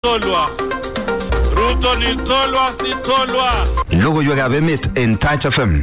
Tolwa. Ruto ni Tolwa, si Tolwa. Logoiwekab emet en Touch FM.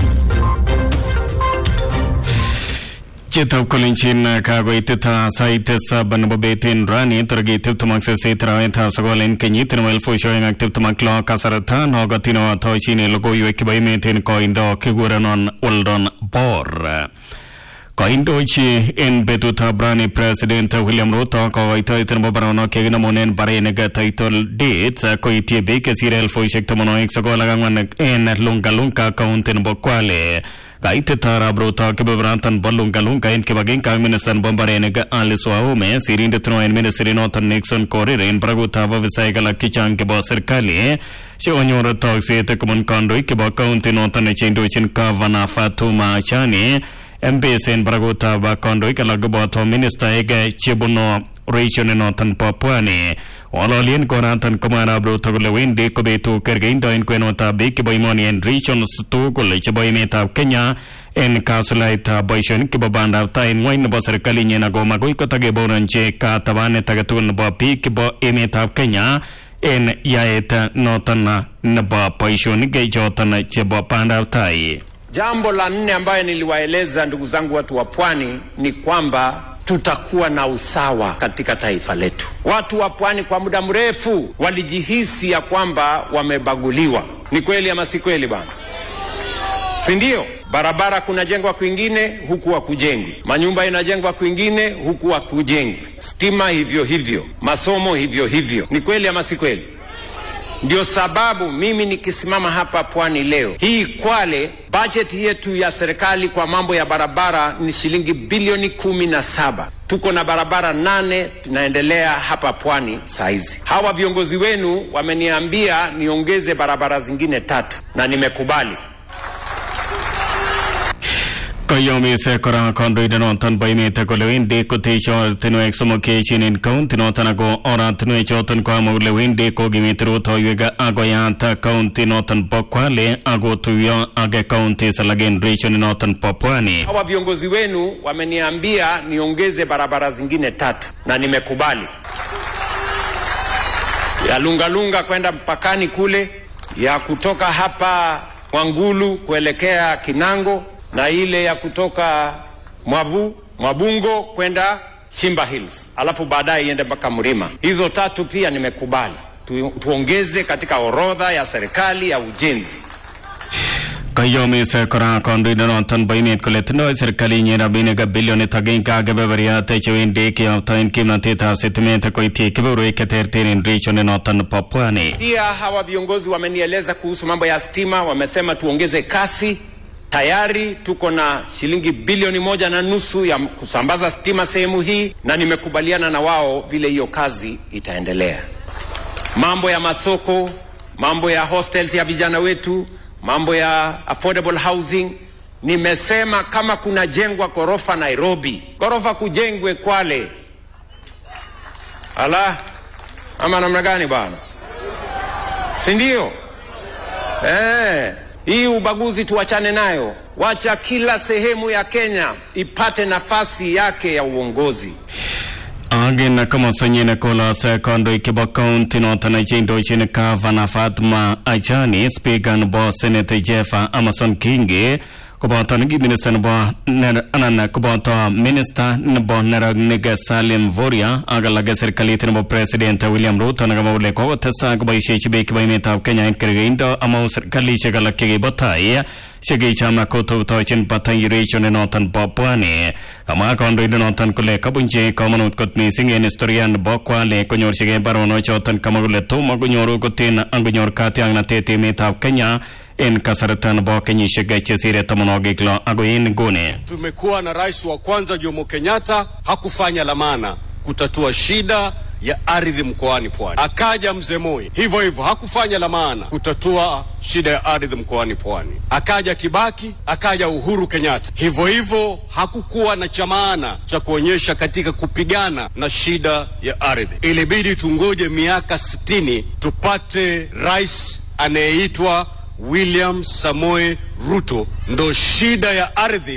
Chitab kolenjin kakoitet sait tisab nebo bet en rani tarikit tiptem ak sisit arawetab sokol en kenyit nebo elfusiek oeng ak tiptem ak lo kasarta nokotin otoshin logoiwek chebo emet en koindo kikurenon Weldon Bor. Koindochi en betutab rani President William Ruto kokoitoet nebo baronok chekinamunen barenik title deeds koityi biik chesire elfusiek tamanwogik sokol ak ang'wan en Lungalunga county nebo Kwale. Kaitet arap Ruto kebeberatan bo Lungalunga en kibagenge ak minista nebo mbarenik Alice Wahome sirindet neo en ministry noton Nixon Korir en barakutab ofisaek alak chechang chebo serikali chekonyor tokset kobun kandoik chebo county noton cheindochin Gavana Fatuma Achani MPs en barakutab kandoik alak koboto ministaek chebunu region noton bo Pwani Ng'ololien konoton komwa arap Ruto kole wendi kobetu kergeindo en kwenutab biik chebo imoni en regions tugul chebo emetab Kenya en kasulaitab boisionik chebo bandab tai en ng'wony nebo serikalinyin ako magoi kotakeboronchi katabanet agetugul nebo biik chebo emetab Kenya en yaet noton nebo boisionik choton chebo bandab tai. Jambo la nne ambayo niliwaeleza ndugu zangu watu wa pwani ni kwamba tutakuwa na usawa katika taifa letu. Watu wa pwani kwa muda mrefu walijihisi ya kwamba wamebaguliwa. Ni kweli ama si kweli bwana? Si ndio? Barabara kunajengwa kwingine huku hakujengwi, manyumba inajengwa kwingine huku hakujengwi, stima hivyo hivyo, masomo hivyo hivyo. Ni kweli ama si kweli? Ndio sababu mimi nikisimama hapa pwani leo hii Kwale, bajeti yetu ya serikali kwa mambo ya barabara ni shilingi bilioni kumi na saba. Tuko na barabara nane tunaendelea hapa pwani saa hizi. Hawa viongozi wenu wameniambia niongeze barabara zingine tatu na nimekubali. Koyomise kora kandoindenoton bo emet kole wendi koteshi ortinwek somok cheechen en county noton ako oratinwek choton koamwa kole wendi kokimiti rutoiwek akoyat county noton bo Kwale akotuyo ak counties alak en region noton bo Pwani. Hawa viongozi wenu wameniambia niongeze barabara zingine tatu na nimekubali, ya Lungalunga kwenda mpakani kule, ya kutoka hapa Mwangulu kuelekea Kinango na ile ya kutoka Mwavu Mwabungo kwenda Shimba Hills, alafu baadaye iende mpaka Mlima. Hizo tatu pia nimekubali tu, tuongeze katika orodha ya serikali ya ujenzi. Koyomise kora kandoindenoton bo emet kole tindoi serikalinyin rabinik bilionit agenge ak kebeberiat chewendi kiyoptoen kimnotetab sitimet koityi kebeberwek cheterter en region noton bo Pwani. Pia hawa viongozi wamenieleza kuhusu mambo ya stima, wamesema tuongeze kasi tayari tuko na shilingi bilioni moja na nusu ya kusambaza stima sehemu hii, na nimekubaliana na wao vile hiyo kazi itaendelea. Mambo ya masoko, mambo ya hostels ya vijana wetu, mambo ya affordable housing, nimesema kama kunajengwa ghorofa Nairobi, ghorofa kujengwe Kwale. Ala, ama namna gani bwana, si ndio? Eh, hii ubaguzi tuachane nayo, wacha kila sehemu ya Kenya ipate nafasi yake ya uongozi. Agin komostanyin kolose kandoik chebo county noton cheindochin Gavana Fatma Achani, Speaker nebo Senate Jeff Amason Kingi koboto neki minista nebo anan koboto minista nebo neranik Salim Voria ak alak serikalit nebo president William Ruto nekamwa kole kokotestai koboisiechi biik chebo emetab Kenya en kergeindo amau serikalisiek alak chekibo tai chekicham kotutochin batai region noton bo Pwani. Kamwa kandoindet noton kole kabunchi komonut kot missing en historia nebo Kwale konyorchigei baronok choton kamwa kole tomo konyoru kotin angonyor katiaknatet emetab Kenya en kasarta nebo kenyisiek chesire tamanwogik lo agoi en nguni. Tumekuwa na rais wa kwanza Jomo Kenyatta, hakufanya la maana kutatua shida ya ardhi mkoani Pwani. Akaja mzee Moi, hivyo hivyo hakufanya la maana kutatua shida ya ardhi mkoani Pwani. Akaja Kibaki, akaja Uhuru Kenyatta, hivyo hivyo hakukuwa na cha maana cha kuonyesha katika kupigana na shida ya ardhi. Ilibidi tungoje miaka sitini tupate rais anayeitwa William Samoe Ruto, ndo shida ya ardhi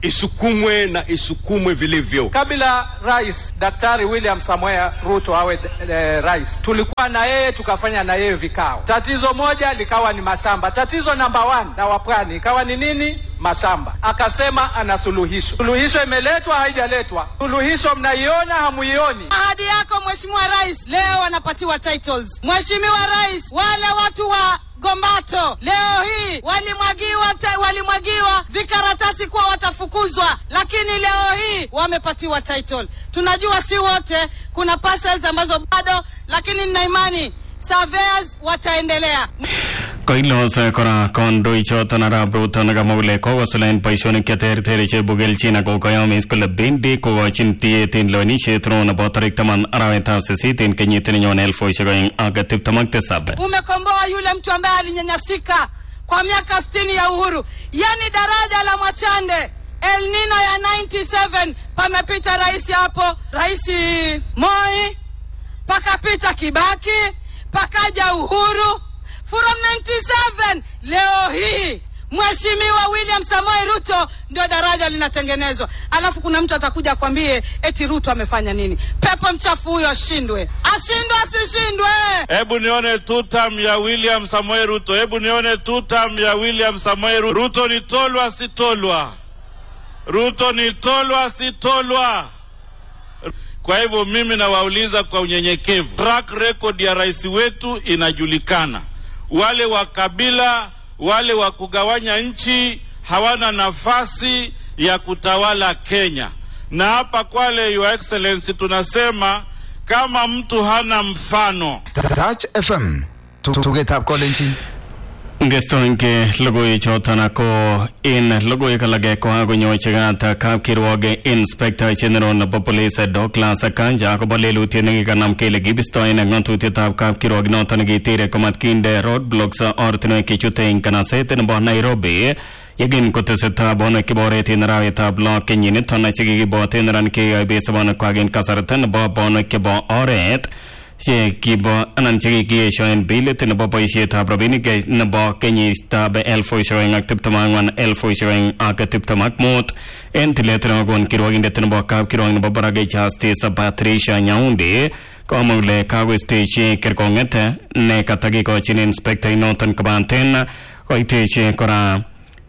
isukumwe na isukumwe vilivyo. Kabla Rais Daktari William Samoei Ruto awe eh, rais, tulikuwa na yeye tukafanya na yeye vikao. Tatizo moja likawa ni mashamba. Tatizo namba one na wapwani ikawa ni nini? Mashamba. Akasema ana suluhisho. Suluhisho imeletwa haijaletwa? Suluhisho mnaiona hamuioni? Ahadi yako Mheshimiwa Rais, leo wanapatiwa titles. Mheshimiwa Rais, wale watu wa Gombato leo hii walimwagiwa te, walimwagiwa vikaratasi kuwa watafukuzwa, lakini leo hii wamepatiwa title. Tunajua si wote, kuna parcels ambazo bado, lakini nina imani surveyors wataendelea. Koilos kora kandoichoton arap Ruto nekamwa kole kokosuldaen boisionik cheterter cheibu kelchin ako koyomis kole bendi kokochin tiet en lewenisiet neo nebo tarik taman arawetab sisit en kenyit nenyone elfusiek oeng ak tiptem ak tisab. Umekomboa yule mtu ambaye alinyanyasika kwa miaka sitini ya uhuru, yani daraja la Mwachande El Nino ya 97 pamepita rais hapo, Rais Moi, pakapita Kibaki, pakaja Uhuru from 97 leo hii Mheshimiwa William Samoei Ruto ndio daraja linatengenezwa, alafu kuna mtu atakuja akwambie eti Ruto amefanya nini? Pepo mchafu huyo ashindwe, ashindwe asishindwe. Hebu nione tutam ya William Samoei Ruto. Hebu nione tutam ya William Samoei Ruto. Ruto ni tolwa si tolwa? Ruto ni tolwa si tolwa? Kwa hivyo mimi nawauliza kwa unyenyekevu, track record ya rais wetu inajulikana. Wale wa kabila, wale wa kugawanya nchi hawana nafasi ya kutawala Kenya. Na hapa Kwale, Your Excellency, tunasema kama mtu hana mfano Touch FM. Tugetab kolenjin. Ngestoinke logoiwechoton ako en logoiwek alage kokakonyochigat kapkirwok inspector general nebo police Douglas Kanja akobo lelutiet nekikanam kele kibistoen ng'atutietab kapkirwok noton nekitere komatkinde roadblocks ortinwek chechute eng kanaset nebo Nairobi yekin kotesetai bonwek kiboret en arawetab lo kenyiniton chekikiboten ran keyoe sobonekwak en kasarta nebo bonwek chebo oret che kibo anan che kikiyesho en bilit nebo boisietab rabinik nebo kenyitab elfusiek oeng ak tiptem ak ang'wan elfusiek oeng ak tiptem ak mut en tilet nekokon kirwokindet nebo kapkirwok nebo barak Justice Patricia Nyaundi komwa kole kakoistechi kerkong'et ne katakikochin inspekta inoton kobaten koitechi kora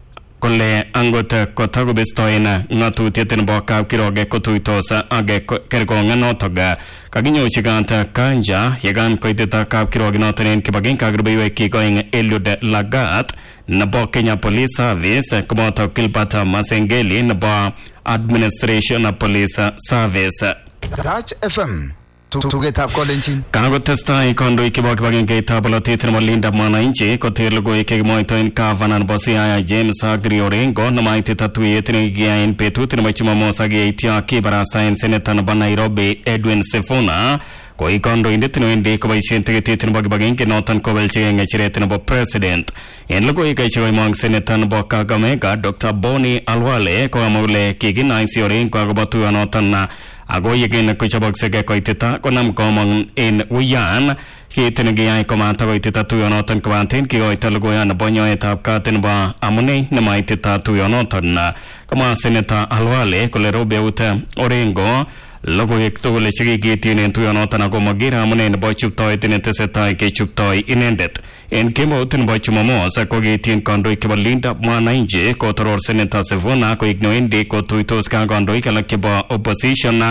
kole angot kotakobestoen ng'atutiet nebo kapkirwok kotuitos ak kerkong'et notok kakinyochi kat kanja yekan koitet kapkirwok noton en kibagenge ak rubeiwek oeng Eliud Lagat nebo Kenya Police Service koboto Gilbert Masengeli nebo Administration Police Service Touch FM. Tugetab kolenjin. Kakotestai kandoik chebo kibagengeitab bolotet nebo Linda Mwananchi koter logoiwek chekimwoitoen gavana nebo Siaya James Agri Orengo nemaitita tuyet nekikiyai en betut nebo Jumamos ak yeityo kibarastaen seneta nebo Nairobi Edwin Sifuna koi kandoindet newendi koboisien tiketit nebo kibagenge noton kowelchigei ng'echeret nebo president en logoiwek chekoimong seneta nebo Kakamega Dr Boni Alwale kokamwa kole kikinaisi Orengo akobo tuyonoton ako yekin kochoboksei koitita konam komong en uyan kit nekiyai komata koitita tuyonoton kobaten kikoito logoyan nebo nyoetab kat nebo amune nemaitita tuyonoton komwa seneta Alwale kole robeut Orengo logoiwek tugul chekikityin en tuyonoton ako makere amune nebo chuptoet netesetai kechuptoi inendet en kemout nebo Jumamos kokityin kandoik chebo Linda Mwananchi kotoror seneta Sifuna koik newendi kotuitos ka kandoik alak chebo opposition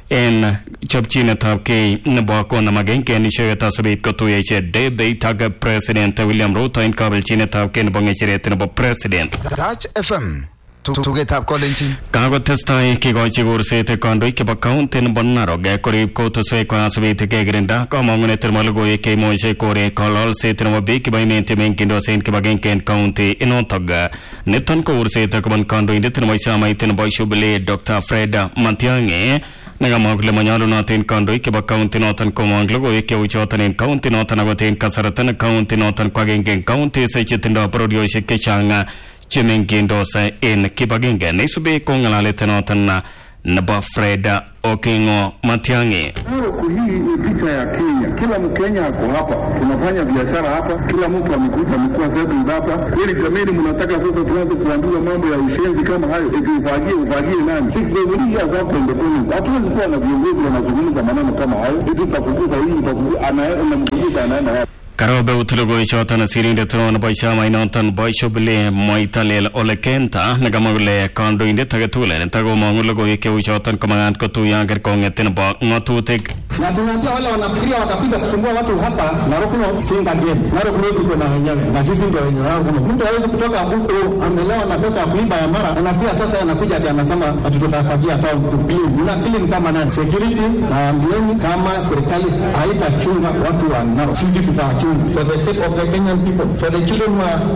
en chopchinetab kei nebo konam agenge en icheket asikobit kotuyo ichek debate ak president William Ruto en kabelchinetab kei nebo ng'echeret nebo president Touch FM. Tugetab kolenjin. Kakotestai kikochi kurset kandoik chebo kaunti nebo Narok korib kutuswek asikobit kekirinda kamang'unet nebo logoiwek cheimuche korek kololset nebo biik chebo emet mengindos en kibagenge en kaunti inotok niton ko kurset kobun kandoindet nebo chamait nebo Jubilee Dr Fred Matiang'i nekamwa kole manyolunot en kandoik chebo kaunti noton komong logoiwek cheu choton en kaunti noton akot en kasarta ne kaunti noton ko agenge en kauntis chetindoi bororiosiek chechang chemengindos en kibagenge neisubi ko ng'alalet noton nebo Fred Okingo Matiang'i. Narok hii ni picha ya Kenya. Kila Mkenya ako hapa, tunafanya biashara hapa, kila mtu amekuja amekuwa settled hapa. Ili jameni, mnataka sasa tuanze kuambiwa mambo ya ushenzi kama hayo, eti ufagie ufagie nani? Sisi hapo independence, hatuwezi kuwa na viongozi wanazungumza maneno kama hayo, eti utafukuza hii utafukuza, anaenda mkukuza anaenda wapi? Karobe utilogoichoton sirindet nebo chamainoton boishobile moitalel ole kenta nekamwa kole kandoindet age tugul netakomong'u logoiwek cheuchoton komakat kotuyo kerkong'et nebo ng'atutik na tunaambia wale wanafikiria watakuja kusumbua watu hapa Narok North, singa game. Narok North iko na wenyewe na sisi ndio wenye wangu. Mtu hawezi kutoka huko amelewa na pesa ya kuiba ya mara, anafikia sasa anakuja ati anasema ati tutafagia town to clean. Una clean kama nani? Security na ambieni kama serikali haitachunga watu wa Narok, sisi tutawachunga for the sake of the Kenyan people, for the children who are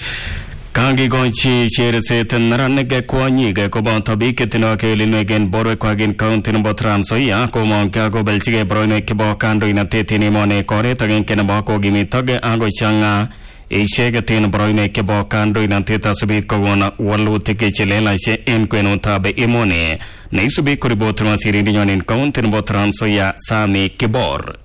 Kakikochi cherset neranik kwonyik koboto biik chetindoi kewelinwek en borwekwak en kaunti nebo Trans Nzoia komong'kei kobeljigei boroinwek chebo kandoinatet en emoni koret agenge nebo kokimitok akochang'a icheket en boroinwek chebo kandoinatet asubit kokon walutik chelelach en kwenutab emoni neisubi koripoti wasirindenyon en kaunti nebo Trans Nzoia Sami Kibor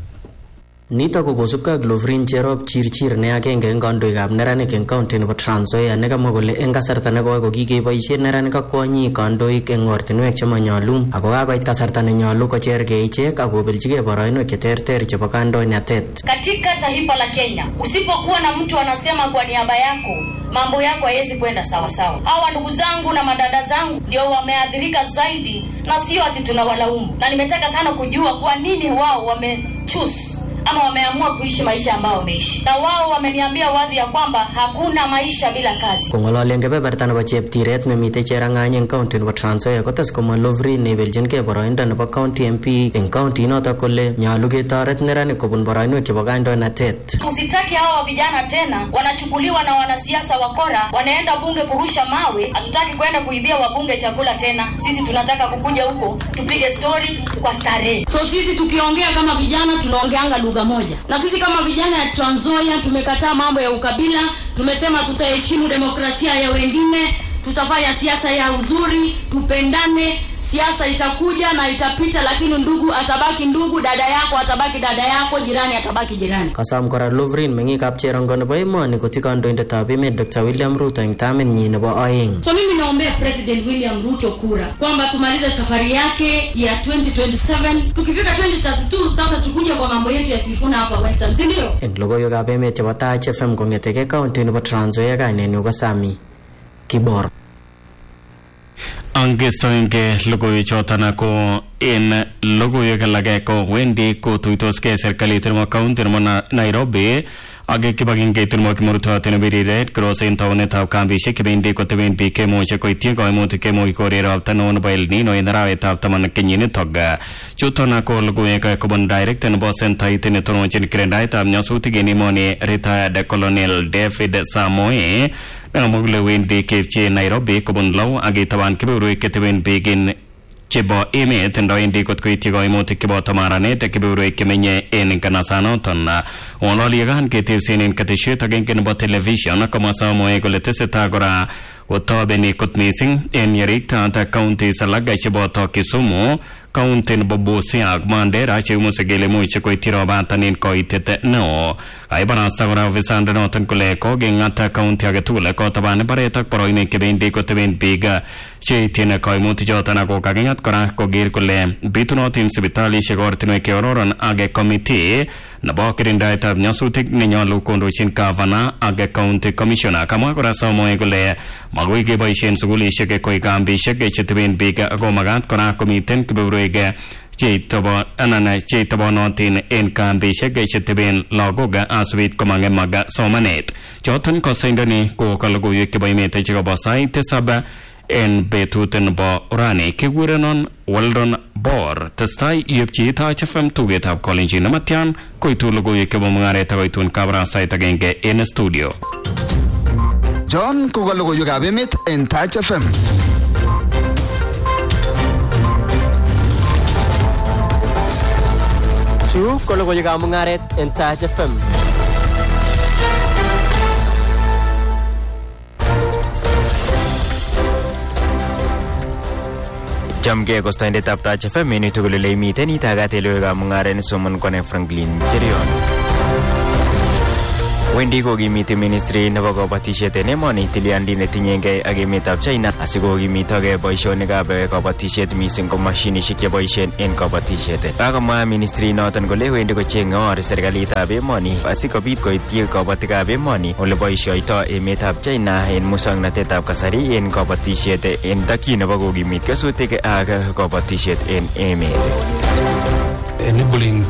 Nitok ko kosubkei ak Lovrin Cherop Chirchir ne agenge eng kandoikab neranik eng county nebo Trans Nzoia nekamwa kole eng kasarta nekoi ko kikeboisie neranik ak kwonyik kandoik eng ortinwek chemanyolu ako kakoit kasarta nenyolu kochergei ichek ak kobeljigei boroinwek cheterter chebo kandoinatet. Katika taifa la Kenya, usipokuwa na mtu anasema kwa niaba yako mambo yako hayawezi kwenda sawa sawa. Hawa ndugu zangu na madada zangu ndio wameathirika zaidi, na sio ati tunawalaumu, na nimetaka sana kujua kwa nini wao wamechoose ama wameamua kuishi maisha ambayo wameishi, na wao wameniambia wazi ya kwamba hakuna maisha bila kazi. Kong'ololi eng kebeberta nebo cheptiret nemitei cherang'any eng county nebo Trans Nzoia kotes komwa Lovrin neibelchinkei boroindo nebo county MP eng county inotok kole nyolu ketoret neranik kobun boroinwek chebo kandoinatet. Usitaki hawa vijana tena wanachukuliwa na wanasiasa wakora, wanaenda bunge kurusha mawe. Hatutaki kwenda kuibia wabunge chakula tena. Sisi tunataka kukuja huko tupige stori kwa starehe. So sisi tukiongea kama vijana tunaongeanga lugha moja, na sisi kama vijana ya Trans Nzoia tumekataa mambo ya ukabila. Tumesema tutaheshimu demokrasia ya wengine, tutafanya siasa ya uzuri, tupendane. Siasa itakuja na itapita, lakini ndugu atabaki ndugu, dada yako atabaki dada yako, jirani atabaki jirani. Kasam kora Lovrin meng'ikab cherongo nebo emoni koti kandoindetab emet Dr. William Ruto eng tamitnyi nebo oeng. So mimi naombea President William Ruto kura kwamba tumalize safari yake ya 2027 tukifika 2032 sasa tukuja kwa mambo yetu ya Sifuna hapa Western, si ndio? Eng logoiwekab emet chebo Taach FM kong'etegei county nebo Trans Nzoia kainenyu ko Sami Kibor. angestoenge logoiwechoton ko en logoiwek alage ko wendi kotuitoskei serikalit nebo kaunti nebo Na- Nairobi ak kibagengeit nebo kimurtoot nebo biriret Cross en taunetab kambisiek chebendi koteben biik kemuche koityi koimutik kemuch korer ropta neo nebo El Nino en arawetab taman kenyinitok chuton ko logoiwek kobun director nebo sentait netononchin kirendaetab nyasutik en emoni retired colonel David Samoe nekamwa kole wendi keipchi Nairobi kobun law ak kitaban kebeberwek cheteben biik en chebo emet ndowendi kot koityi koimutik cheboto maranet kebeberwek chemenye en kanasanoton ng'ololiekan ketebsen en ketesiet agenge nebo television komwa Samoe kole tesetai kora kotobeni kot missing en yeriktaat counties alak cheboto Kisumu county nebo Busia ak Mandera cheimuse kele imuch koityi robatan en koitet neo kaibarasta kora ofisandanoton kole kokeng'at county age tugul kotaban mbaret ak boroinwek chebendi koteben biik cheityin koimutichoton ako kaking'at kora koker kole bitunotin sipitalisiek ortinwek cheororon ak committee nebo kirindaetab nyasutik nenyolu kondochin gavana ak county commissioner kamwa kora Samoei kole magoi keboisien sukulisiek koik kambisiek cheteben biik ako magat kora komiten kebeberwek cheitobo anan cheitobonotin en kambisiek cheteben lagok asubit komang'emak somanet choton kosaindoni ko kalogoiwek chebo emet chekobo sait tisab en betut nebo rani kikurenon Weldon Bor testai iyepchi Taach FM tugetab kolenjin nematyan koitu logoiwek chebo mung'aret akoitun kabarastait agenge en studio John ko ka logoiwekab emet en Taach FM. Chu ko logoiwekab mung'aret en Taach FM. Chamgei kostoindetab Taach FM en tugul ole imiten itagat logoiwekab mung'aret nesomon kone Franklin Cherion. Wendi kokimiti ministry nebo kabatisiet en emoni tilyandi netinyengei ak emetab China asikokimitoge boisionikab kabatisiet mising ko mashinisiek cheboisien en kabatisiet. Kakomwa ministry noton kole wendi kocheng'e or serikalitab emoni asikobit koityi kabatikab emoni ole boisioito emetab China en muswoknatetab kasari en kabatisiet en takyin nebo kokimit kesutik ak kabatisiet en emet. enabling